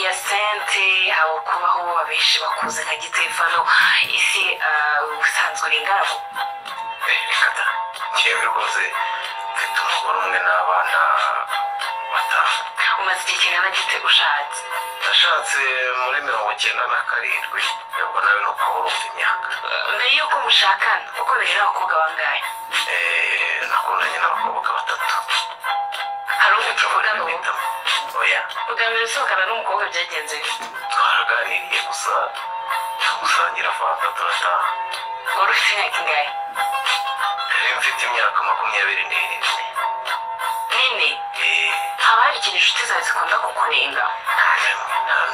ndetse aho kubaho abenshi bakuze nka gitefano ese ubusanzwe uri ingaragu reka ngewe rwose mfite umugore umwe n'abana batanu umaze igihe kingana gite ushatse nashatse muri mirongo icyenda na karindwi ntabwo nawe ni uko wari ufite imyaka mbere y'uko mushakana uko biri abakobwa bangahe Eh, nakundanye n'abakobwa batatu hari uwo tuvuga ngo bahitamo oya ugamije usohokana n'umukobwa byagenze bite? twaraganiriye gusa tumusangira fanta turataha wari ufite imyaka ingahe yari mfite imyaka makumyabiri n'irindwi nini Eh, haba hari ikintu inshuti zawe zikunda kukunenga nta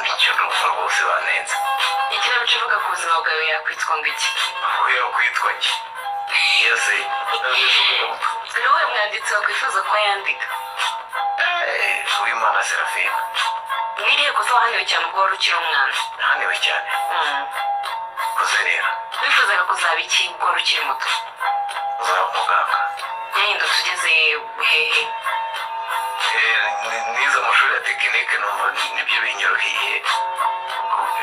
n'icyo numva rwose banenze ikinamico ivuga ku buzima bwawe yakwitwa ngo iki ahubwo kwitwa ki iyo se ntabwo umuntu ni wowe mwanditsi wakwifuza ko yandika Eh, uwimana serafina mwiriye gusa wahaniwe cyane ubwo wari ukiri umwana haniwe cyane Mm. uze rero wifuzaga kuzaba iki ubwo wari ukiri muto uzaba umuganga yahindutse ugeze hehe Eh, ni- nize amashuri ya tekinike numva nibyo binyoroheye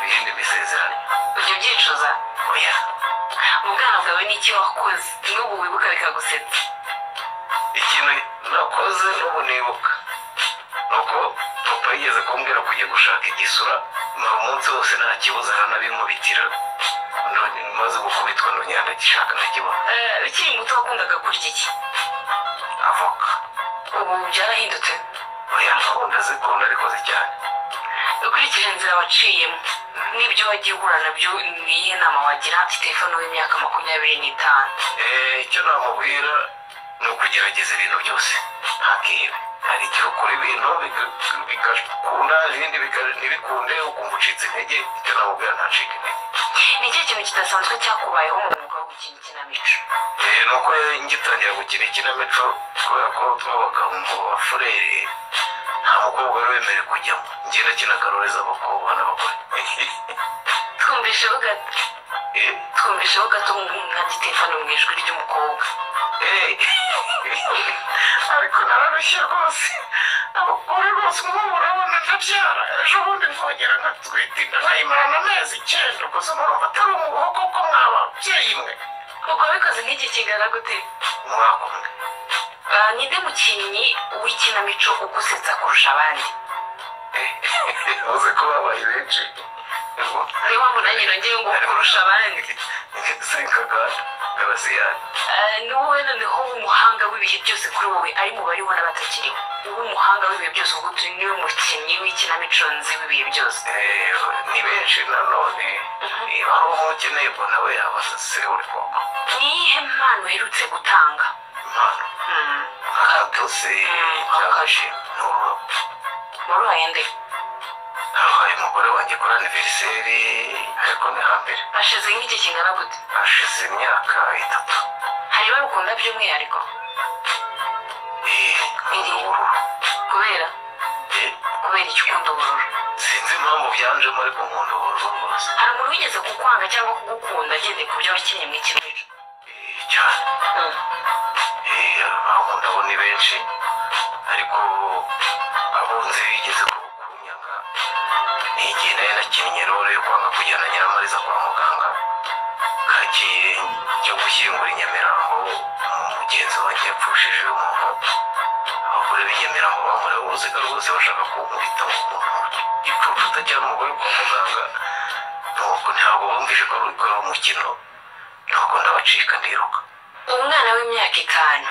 ibindi bisezeranye ujya ubyicuza oya mu bwana bwawe n'iki wakoze n'ubu wibuka bikagusetsa ikintu nakoze n'ubu nibuka nuko papa yigeze kumbwira kujya gushaka igisura mara umunsi wose nta kibuza aranabinkubitira Ndongera- maze gukubitwa ndongera ndagishaka ndakibona Eh, ukiri muto wakundaga kurya iki avoka ubu byarahindutse oya nkunda zikunda ariko cyane ukurikije inzira waciyemo n'ibyo wagiye uhura nabyo ni iyihe nama wagira sitefano w'imyaka makumyabiri n'itanu Eh, icyo namubwira ni ukugerageza ibintu byose ntakihebe hari igihe ukora ibintu biga- bigakunda ibindi biga- ntibikunde ukumva ucitse intege icyo namubwira ntacike intege ni ikihe kintu kidasanzwe cyakubayeho mu mwuga wo gukina ikinamico Eh, ni uko ngitangira gukina ikinamico kubera ko twabaga mu bafureri nta mukobwa wari wemerewe kujyamo ngenda kinagaruriza abakobwa n'abagore twumvisheho gato Eh, twumvisheho gato nka gitefano mu ijwi ry'umukobwa eh. ariko nararushye rwose abagore bose nk'ubu urabona ndabyara ejo bundi mvogera nkatwite inda nkayimarana amezi icyenda gusa murumva atari umuhogo kuko mwaba ababyeyi mwe ubwo wabikoze nk'igihe kingana gute umwaka umwe Ah, ninde mukinnyi w'ikinamico ugusetsa kurusha abandi uzi ko babaye benshi niyo mpamvu nanjye nongeye ngo kurusha abandi sinkagara garasiyani Eh, ni wowe noneho w'umuhanga w'ibihe byose kuri wowe ari mu bariho n'abatakiriho w'umuhanga w'ibihe byose ubwo tu niwe mukinnyi w'ikinamico nzi w'ibihe byose Eh, ni benshi nanone niba hari uwo ukeneye ubwo nawe yabaza se uri koko ni iyihe mpano uherutse gutanga impano Mm, nk'akatose cyangwa n'ururabo waruhaye nde habaye umugore wanjye kuri aniveriseri ariko ni hambere hashize nk'igihe kingana gute hashize imyaka itatu hari ibara ukunda by'umwihariko Eh, ubururu kubera Eh, kubera icyo ukunda ubururu sinzi impamvu byanjemo ariko nkunda ubururu rwose hari umuntu wigeze kukwanga cyangwa kugukunda agendeye ku byo wakinnye mu ikinamico Eh, cyane Mm. Eh, abakunda bo ni benshi ariko abo nzi bigeze ku- kunyanga ni igihe nari nakinnye role yo kwanga kujyana nyiramariza kwa muganga kagiye cyo gushyingura i nyamirambo mugenzi wanjye yapfushije umuntu abagore b'i nyamirambo bamureho uruziga rwose bashaka kunkubita igicucu utajyana umugore kwa muganga nuko ntabwo bumvise ko ari gukora umukino nuko ndabacika ndiruka umwana w'imyaka itanu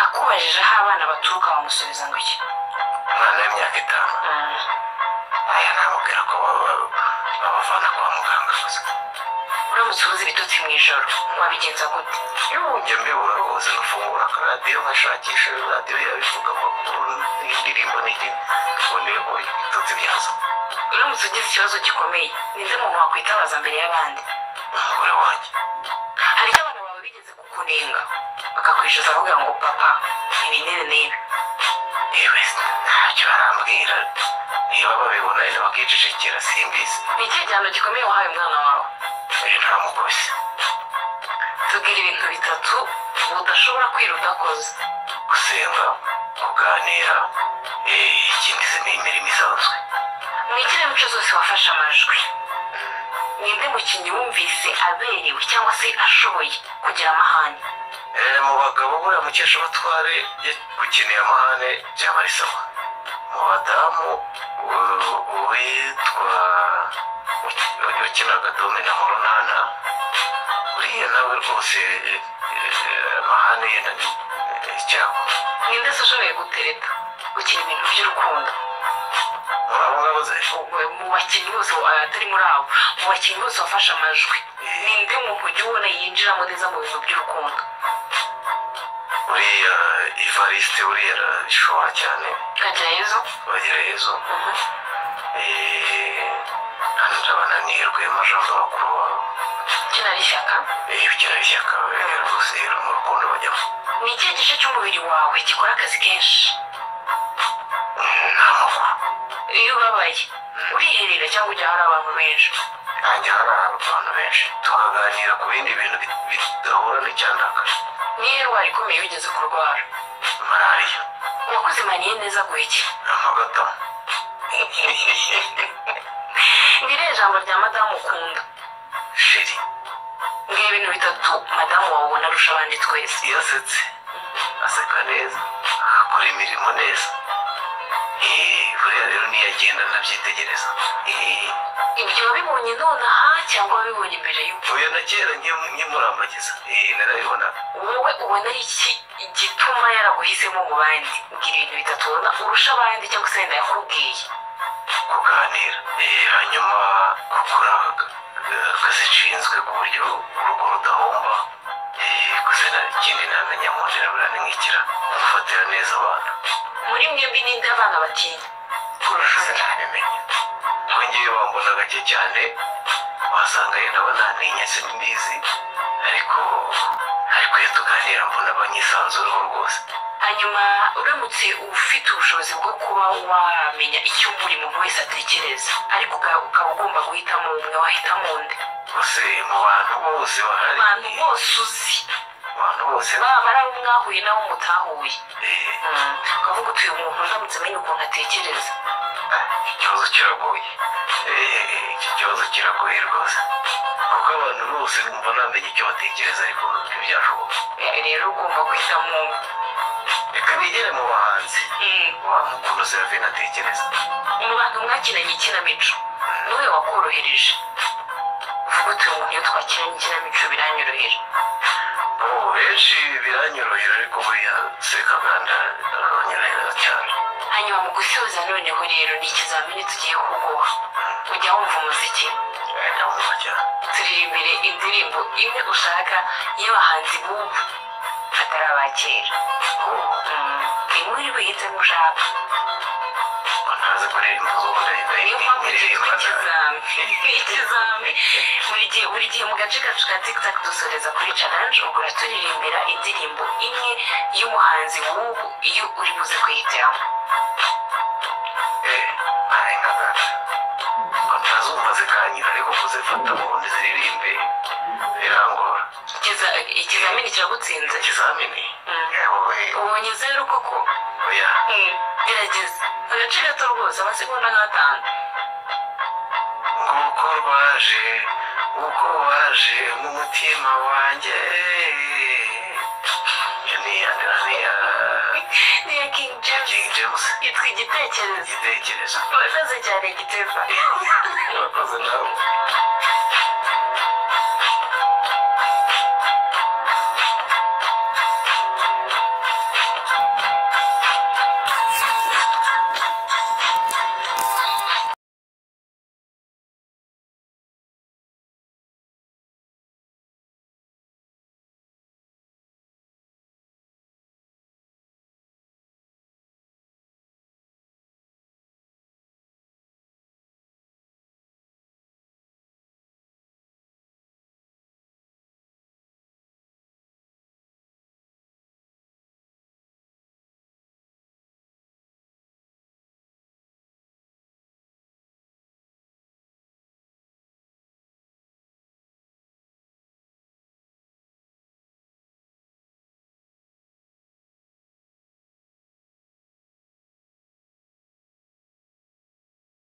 akubajije aho abana baturuka bamusubiza ngo iki umwana w'imyaka itanu Mm. aya namubwira ko baba- babavana kwa muganga gusa uramutse ubuze ibitotsi mu ijoro wabigenza gute njya mbibura rwose nafungura akaradiyo nkashakisha radiyo yabivuga amakuru n'indirimbo n'ikindi ngo ndebe ko ibitotsi byazo uramutse ugize ikibazo gikomeye ninde muntu wakwitabaza mbere y'abandi umugore wanjye hari icyo abana bawe bigeze kukunenga bakakwishyuza avuga ngo papa ibi n'ibi n'ibi yewe ntacyo barambwira niba babibona rero bakicecekera simbizi ni ikihe gihano gikomeye wahaye umwana wawe rero ntamukubise tubwira ibintu bitatu budashobora kwira udakoze gusenga kuganira eh, ikindi se ni imirimo isanzwe mu ikinamico zose wafashe amajwi ninde mukinnyi wumvise aberewe cyangwa se ashoboye kugira amahane Eh, mu bagabo buriya mukeshabatware gukeneye amahane byaba ari sawa mu badamu u- uwitwa u- ukinaga domina mu runana uriya nawe rwose eh, eh, amahane ye na- eh, icyago ninde se ushoboye gutereta gukina ibintu by'urukundo muri abo ngabo ze Ubwo mu bakinnyi bose wa- atari muri abo mu bakinnyi bose wafashe amajwi ninde muntu ujya ubona yinjiramo neza mu bintu by'urukundo uriya ivariste uriya arashobora cyane kagerayezo bagerayezo eh, hano ndabona ni rwema jean paul bakuru wabo kina ari ishyaka iyo ugira ishyaka wegera rwose mu rukundo bajyamo ni ikihe gice cy'umubiri wawe gikora akazi kenshi nta makuru iyo ubabaye uriherera cyangwa ujya ahari abantu benshi nanjye hari abantu benshi tukaganira ku bindi bintu bi- bidahura n'icyandaka niyo ndwara ikomeye wigeze kurwara malariya wakoze maniye neza guhiki amagata ngiriye ijambo rya madamu ukunda sheri ngibi ibintu bitatu madamu wawe ubona arusha abandi twese iyo asetse aseka neza akora imirimo neza Eh, buriya rero niyo agenda anabyitegereza Eh, ibyo wabibonye nonaha cyangwa wabibonye mbere y'uko oya na kera nkimu- nkimurambagiza Eh, narabibonaga wowe ubona ari iki igituma yaraguhisemo mu bandi ngira ibintu bitatu ubona urusha abandi cyangwa se wenda yakubwiye kuganira Eh, hanyuma gukora eh, akazishinzwe ku buryo urugo rudahomba Eh, gusa nta kindi namenya mu nzira buriya ni nk'ikira gufatira neza abantu muri mwembi ninde abana batinya kurusha gusa undi ntabimenya ngo ngewe wambona gake cyane wasanga yenda bananinya simbizi ariko ariko iyo tuganira mbona abanyisanzuraho rwose hanyuma uramutse ufite ubushobozi bwo kuba wamenya icyo buri muntu wese atekereza ariko uka- ukaba ugomba guhitamo umwe wahitamo undi gusa mu bantu bose bahari abantu bose uzi mu bantu bose baba ari abo mwahuye n'abo mutahuye eh, Mm, ukavuga utuye umuntu ndamutse amenya ukuntu atekereza ikibazo kiragoye Eh, iki kibazo kiragoye rwose kuko abantu bose bumva ntamenya icyo batekereza ariko ntibyashoboka Eh, rero ugomba guhitamo umwe reka bigere mu bahanzi Mm, wa mukuru serafine atekereza mu bantu mwakinanye ikinamico niwe wakorohereje uvuga utuye umuntu iyo twakinanye ikinamico biranyorohera ubu benshi biranyorohera ariko buriya sekaganda aranyorohera cyane hanyuma mu gusoza noneho rero ni ikizamini tugiye kuguha ujya wumva umuziki Eh, ndamwumva cyane turirimbire indirimbo imwe ushaka y'abahanzi b'ubu atari abakera ubu Mm, imwe uri buhitemo ushaka ntazi kuririmba ubundi niyo mpamvu cyitwa ikizami ni ikizami buri gihe buri gihe mu gace kacu ka tiktok dusoreza kuri challenge ubwo turirimbira indirimbo imwe y'umuhanzi w'ubu iyo uri buze kuyihitiramo ntarengaganda ngo ntazumva zikanyura ariko kuzifata ubundi ziririmbe birangora Ikiza- ikizamini kiragutsinze ikizamini Mm. yewe ubonye zeru koko oya Mm, gerageza agace gato rwose amasegonda nk'atanu nguko rwaje uko waje mu mutima wanjye iyo ni iya ni iya niya king james King James yitwa igitekerezo igitekerezo urakoze cyane giteva urakoze nawe